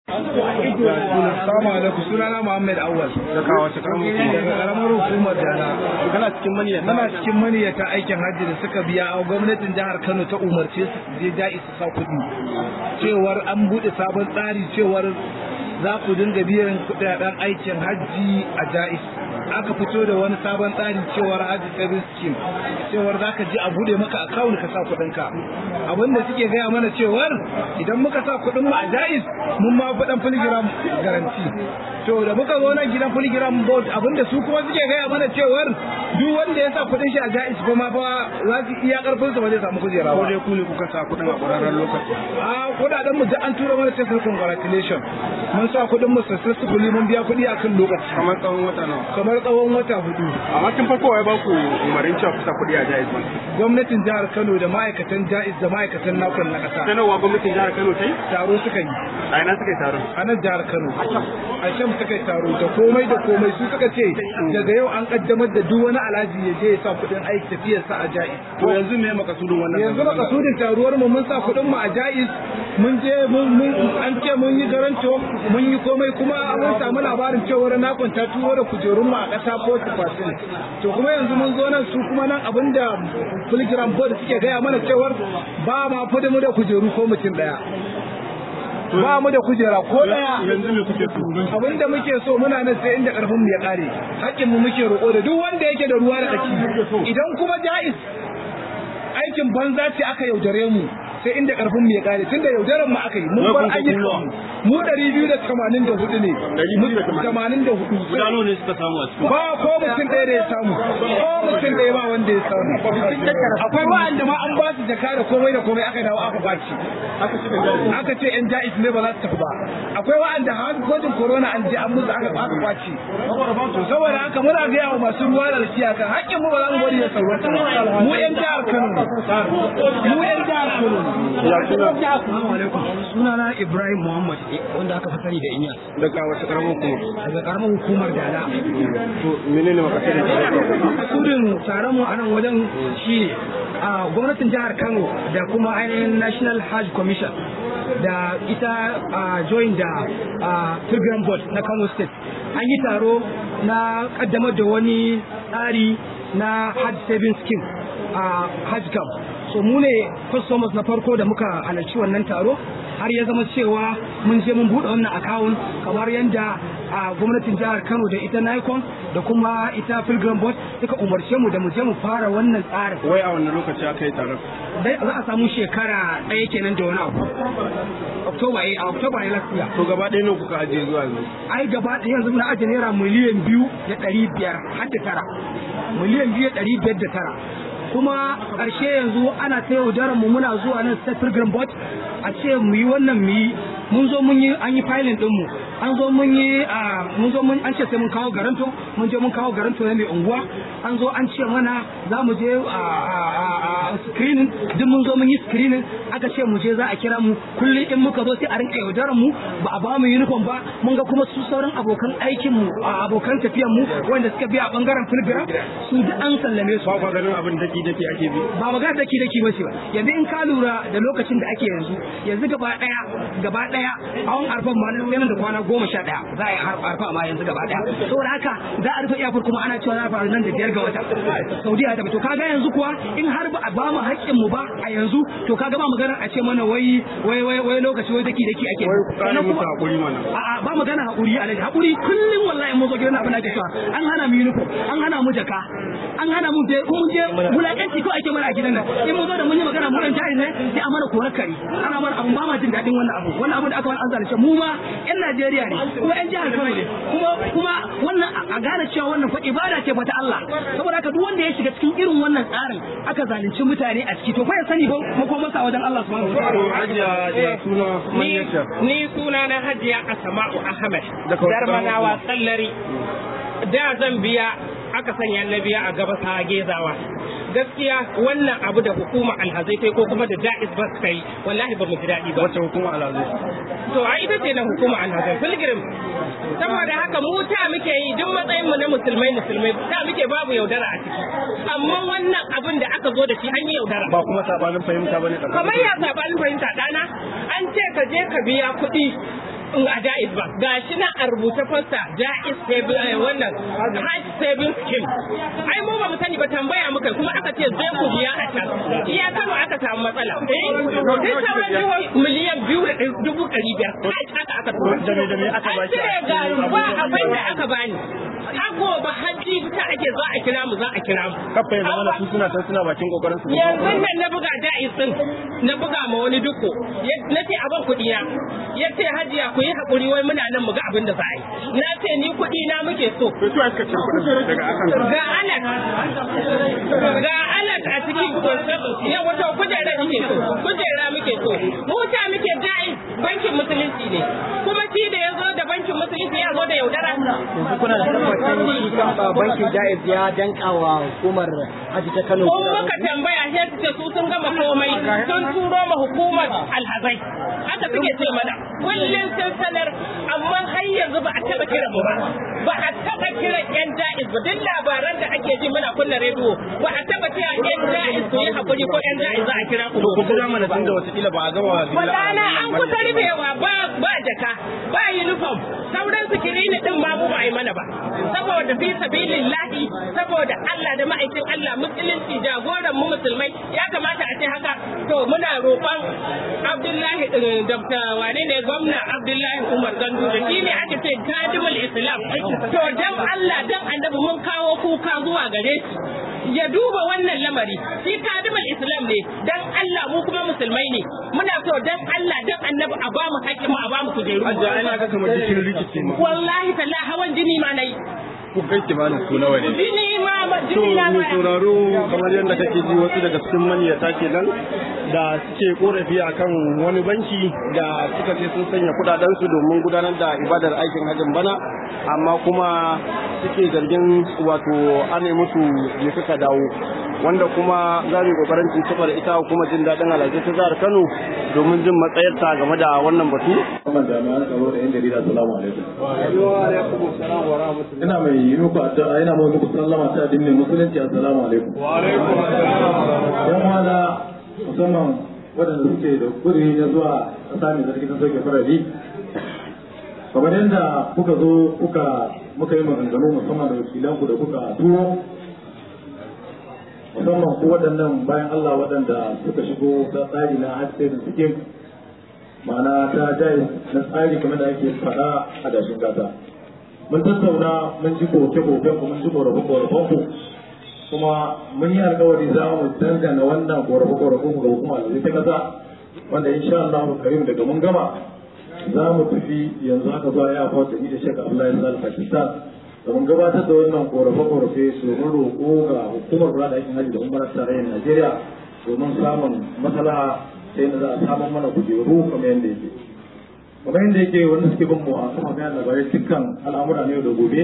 Assalamu alaikum sunana Muhammad Awal daga wace karamar daga karamar hukumar Dala. kana cikin maniyata Muna cikin maniyata aikin hajji da suka biya a gwamnatin jihar Kano ta umarce su su je ja'i su sa kuɗi. Cewar an buɗe sabon tsari cewar za ku dinga biyan kuɗaɗen aikin hajji a ja'is. Aka fito da wani sabon tsari cewar hajji savings scheme cewar za ka je a buɗe maka akawun ka sa kuɗinka. Abinda suke gaya mana cewar idan muka sa kuɗin mu a ja'is mun ma fi ɗan filigiram garanti. To da muka zo nan gidan filigiram board abinda su kuma suke gaya mana cewar duk wanda ya sa kuɗin shi a ja'is kuma fa za su iya karfin sa ba zai samu kujera ko ba. dai ku ne kuka sa kuɗin a ƙwararren lokaci A kuɗaɗen mu duk an tura mana text congratulation. Mun sa kuɗin mu successfully mun biya kuɗi a kan lokaci kamar tsawon wata nawa kamar tsawon wata hudu. amma tun farko ya ba ku umarin cewa ku sa kuɗi a jaiz bank Gwamnatin jihar Kano da ma'aikatan ja'is da ma'aikatan nakon na ƙasa sanarwa gwamnatin jihar Kano ta yi taro suka yi. a ina suka yi taron a nan jihar Kano. A can suka yi taro da komai da komai su suka ce daga yau an kaddamar da duk wani alhaji ya je ya sa kuɗin aiki tafiyarsa a ja'is. to yanzu me makasudin wannan yanzu na kasudin taruwar mu mun sa kuɗin mu a jaiz mun je mun mun an ce mun yi garanto mun yi komai kuma mun samu labarin cewa na kwanta tuwo da kujerun mu a ƙasa ko fasil to kuma yanzu mun zo nan su kuma nan abinda filigram board suke gaya mana cewar ba ma fi mu da kujeru ko mutum ɗaya ba mu da kujera ko ɗaya yanzu me kuke so abinda muke so muna nan sai inda karfin mu ya kare hakkin mu muke roƙo da duk wanda yake da ruwa da tsaki idan kuma jaiz aikin banza ce aka yaudare mu sai inda karfin mu ya kare tunda yaudaran mu aka yi mun bar ayyukan mu mu 284 ne 84 guda nawa ne suka samu a cikin ba ko mutum ɗaya da ya samu ko mutum ɗaya ba wanda ya samu akwai wa'anda ma an ba su jaka da komai da komai aka dawo aka baci aka shiga jaiz aka ce yan ja'is ne ba za su tafi ba akwai wa'anda har gwajin corona an je an musu aka aka kwace to saboda haka muna gaya wa masu ruwa da rakiya kan haƙƙin mu ba za mu bari ya sauwata mu yan jihar Kano ne mu yan jihar Kano ne sunana Ibrahim Muhammad wanda aka fi sani da Inyas daga wace karamar kuma daga karamar hukumar Dala. to menene makasudin taron Makasudin taron mu a nan wajen shi a gwamnatin jihar Kano da kuma ainihin National Hajj Commission da ita a join da a Pilgrim Board na Kano State an yi taro na kaddamar da wani tsari na Hajj Saving Scheme a Hajj Camp. So mu ne customers na farko da muka halarci wannan taro har ya zama cewa mun je mun buɗe wannan akawun kamar yadda a gwamnatin jihar Kano da ita Nikon da kuma ita Pilgrim Board suka umarce mu da mu je mu fara wannan tsarin. wai a wannan lokaci aka yi taron Dai za a samu shekara ɗaya kenan da wani abu. Oktoba eh a Oktoba ne last year. to gaba ɗaya nawa kuka ajiye zuwa yanzu Ai gaba ɗaya yanzu na ajiye naira miliyan biyu da ɗari biyar har da tara. Miliyan biyu da ɗari biyar da tara. kuma ƙarshe yanzu ana ta yaudarar mu muna zuwa nan state pilgrim board a ce mu yi wannan mu yi mun zo mun yi an yi filing din mu an zo mun yi a mun zo mun an ce sai mun kawo garanto mun je mun kawo garanto na mai unguwa an zo an ce mana za mu je a a screening duk mun zo mun yi screening aka ce mu je za a kira mu kullum in muka zo sai a rinka yaudarar mu ba a ba mu uniform ba mun ga kuma su sauran abokan aikin mu a abokan tafiyan mu wanda suka biya a bangaren pilgrim su duk an sallame su ba kwa ganin abin daki daki ake bi ba magana daki daki ba ce ba yanzu in ka lura da lokacin da ake yanzu yanzu gaba daya gaba daya awon arfan ma nan da kwana goma sha daya za a yi arfa ma yanzu gaba daya saboda haka za a rufe iyakar kuma ana cewa za a faru nan da biyar ga wata saudiya ta to kaga yanzu kuwa in har ba a ba mu haƙƙin mu ba a yanzu to kaga ba magana a ce mana wai wai wai wai lokaci wai daki daki ake wai ku kare Sannan musu kuma- hakuri mana a'a ba magana hakuri alaji hakuri kullum wallahi mun zo gidan abin da ake cewa an hana mu uniform an hana mu jaka an hana mu je mun je wulakanci ko ake mana a gidan nan in mun zo da mun yi magana mu dan jari ne sai a mana korar kare ana mana abun ba ma jin daɗin wannan abu wannan abu da aka wani an zalunce mu ma yan Najeriya ne kuma yan jihar Kano ne kuma kuma wannan a gane cewa wannan fa ibada ce fa ta Allah saboda haka duk wanda ya shiga cikin irin wannan tsarin aka zalunci mutane a ciki to fa ya sani ba makomarsa a wajen Allah subhanahu wa ta'ala to hajiya ya suna ni manyarta ni suna na hajiya asma'u ahmad Daga wata darmanawa ƙaramar tsallari da zan biya aka sanya na biya a gaba sa gezawa gaskiya wannan abu da hukuma alhazai ta yi ko kuma da ja'iz ba suka yi wallahi ba mu ji daɗi ba wacce hukuma alhazai to a ita ce na hukuma alhazai pilgrim saboda haka mu ta muke yi duk matsayin mu na musulmai musulmai ta muke babu yaudara a ciki amma wannan abin da aka zo da shi an yi yaudara ba kuma sabanin fahimta bane tsakanin kamar ya sabanin fahimta ɗana an ce ka je ka biya kuɗi in a jaiz ba gashi na a rubuta fasta jaiz saving wannan hajj saving scheme ai mu ba mu sani ba tambaya muka kuma aka ce zai ku biya a can iya kano aka samu matsala eh duk sauran jihohi miliyan biyu da dubu ɗari biyar haka aka tura an cire ga ba abin da aka bani Ako ba hajji ta ake za a kira mu za a kira mu. kafa ya zama su suna san suna bakin kokarin su Yanzu nan na buga jaiz din na buga ma wani duko na ce abin kuɗi na ya ce hajiya ku yi haƙuri wai muna nan mu ga abin da za a yi. Na ce ni kuɗi na muke so. to su aka cire kuɗin daga akan Ga alat ga alat a cikin ya wato kujera muke so kujera muke so mu ta muke jaiz bankin musulunci ne kuma shi da ya zo da bankin musulunci ya zo da yaudara. yanzu kuna da tabbacin shi kan bankin jaiz ya danka wa hukumar haji ta Kano Ko muka tambaya sai su ce su sun gama komai sun turo ma hukumar alhazai haka suke ce mana kullum sun sanar amma har yanzu ba a taba kira mu ba ba a taba kiran yan jaiz ba duk labaran da ake ji muna kunna rediyo ba a taba kira yan jaiz ku yi hakuri ko yan jaiz za a kira ku ko kuma mana tun da wata ba a gama Wadana an kusa rufewa ba ba jaka ba uniform sauran sikirini din ma mu ba a yi mana ba saboda fi sabilillahi saboda Allah da ma'aikin Allah musulunci jagoran mu musulmai ya kamata a ce haka to muna roƙon Abdullahi eh, Dr. wane ne gwamna Abdullahi Umar Gandu da shi ne ake ce kadimul Islam to dan Allah dan annabi mun kawo kuka zuwa gare shi ya duba wannan lamari shi kadimul Islam ne dan Allah mu kuma musulmai ne muna so dan Allah dan annabi a ba mu haƙƙin mu a ba mu kujeru Ajiya ana ga kamar jikin rikici ma wallahi talla hawan jini ma nayi ku kai kimanin su nawa ne jini ma ma to jini na mai ma sauraro kamar yadda kake ji wasu daga cikin maniyata kenan da suke korafi akan wani banki da suka ce sun sanya kudaden su domin gudanar da ibadar aikin hajjin bana amma kuma suke zargin wato an yi musu je suka dawo wanda kuma za mu yi kokarin tuntuɓar ita kuma jin daɗin alhaji ta jihar Kano domin jin matsayarta game da wannan batu. Wannan jami'an tsaro da yan jarida salamu alaikum. Ina mai yi muku addu'a ina mai muku sallama ta addinin musulunci assalamu alaikum. Wa alaikum Yan wala musamman waɗanda suke da kuri na zuwa ƙasa mai zargi ta soke farari. Kamar yadda kuka zo kuka muka yi maganganu musamman da wakilanku da kuka turo musamman ku waɗannan bayan Allah waɗanda suka shigo ta tsari na hajji da suke ma'ana ta jayi na tsari kamar da ake faɗa a dashin gata mun tattauna mun ji koke-koken ku mun ji korafe-korafen ku kuma mun yi alkawari za mu dangana wannan korafe-korafen ku ga hukuma da ta kasa wanda insha Allah karim daga mun gama za mu tafi yanzu haka zuwa ya fata ni da shek Abdullahi Sal Pakistan domin gabatar da wannan korafe-korafe domin roƙo ga hukumar kula da aikin hajji da umarar tarayyar Najeriya domin samun maslaha sai da za a samun mana kujeru kamar yadda yake. Kamar yadda yake wanda suke bin mu a kafa bayan labarai dukkan al'amura ne da gobe.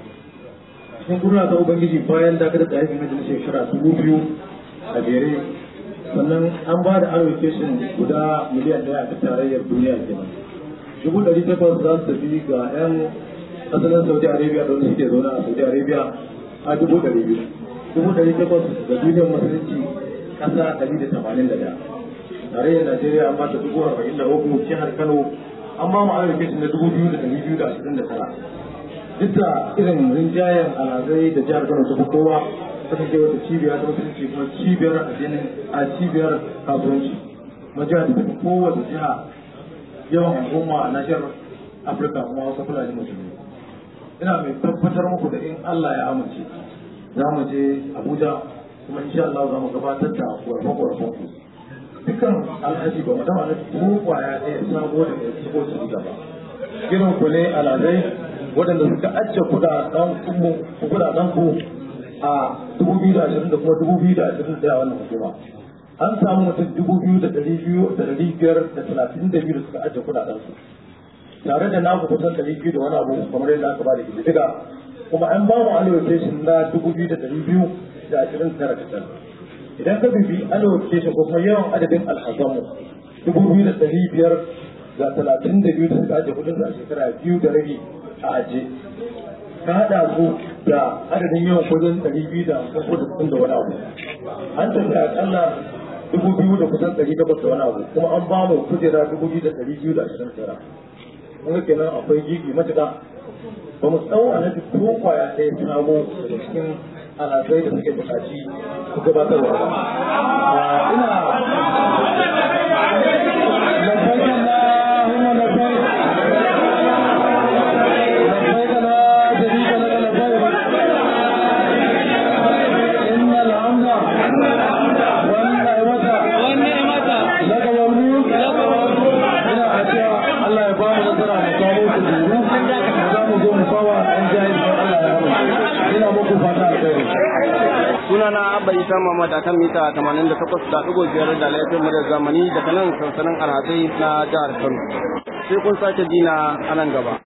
Cikin gudana ta Ubangiji bayan dakatar da aikin hajji na shekara dubu biyu a jere sannan an ba da allocation guda miliyan ɗaya a tarayyar duniya kenan. Dubu ɗari takwas za su tafi ga 'yan asalin saudi arabia da wani suke zaune a saudi arabia a dubu ɗari biyu dubu ɗari takwas da duniyar musulunci ƙasa ɗari da tamanin da ɗaya tarayyar najeriya an ba ta dubu arba'in da uku jihar kano an ba mu allocation na dubu biyu da ɗari biyu da ashirin da tara duk da irin rinjayen alhazai da jihar kano ta fi kowa ta fi wata cibiya ta musulunci kuma cibiyar addinin a cibiyar kasuwanci majiyar da ta fi kowace jiha yawan al'umma a nashiyar afirka kuma wasu fulani musulmi ina mai tabbatar muku da in Allah ya amince za mu je Abuja kuma insha Allah za mu gabatar da gwarfe-gwarfen ku dukkan alhaji ba mu dama na ko kwaya ɗaya sabo da ya shigo su gaba irin ku ne alhazai waɗanda suka ajiye kuɗaɗen ku kuɗaɗen ku a dubu biyu da ashirin da kuma dubu biyu da ashirin da wannan hukuma an samu mutum dubu biyu da ɗari biyu da ɗari biyar da talatin da biyu da suka ajiye kuɗaɗen su tare da naku kusan ɗari biyu da wani abu kamar yadda aka bada ƙididdiga kuma an ba mu allocation na dubu biyu da ɗari biyu da ashirin tara kacal idan ka bibi allocation ko kuma yawan adadin alhazanmu dubu biyu da ɗari biyar da talatin da biyu da suka ajiye kuɗin a shekara biyu da rabi a aje ka haɗa su da adadin yawan kuɗin ɗari biyu da hamsin ko da kuɗin da wani abu an tafi aƙalla dubu biyu da kusan ɗari takwas da wani abu kuma an ba mu kujera dubu biyu da ɗari biyu da ashirin tara kuma kenan akwai gigi matuƙa ba mu tsawo a nafi ko kwaya ɗaya sabo daga cikin alazai da suke buƙaci su gabatarwa ba ina لبيك اللهم لبيك لبيك لا شريك لك لبيك إن الحمد والنعمة لك والملك ina addu'a Allah ya ba mu nasara mu kawo ku duru za mu zo mu fawa an jahi Allah ya rabu ina muku fata alkhairi sunana abba isa muhammad a kan mita 88.5 da laifin mu da zamani daga nan sansanin alhazai na jihar kano sai kun sake dina a nan gaba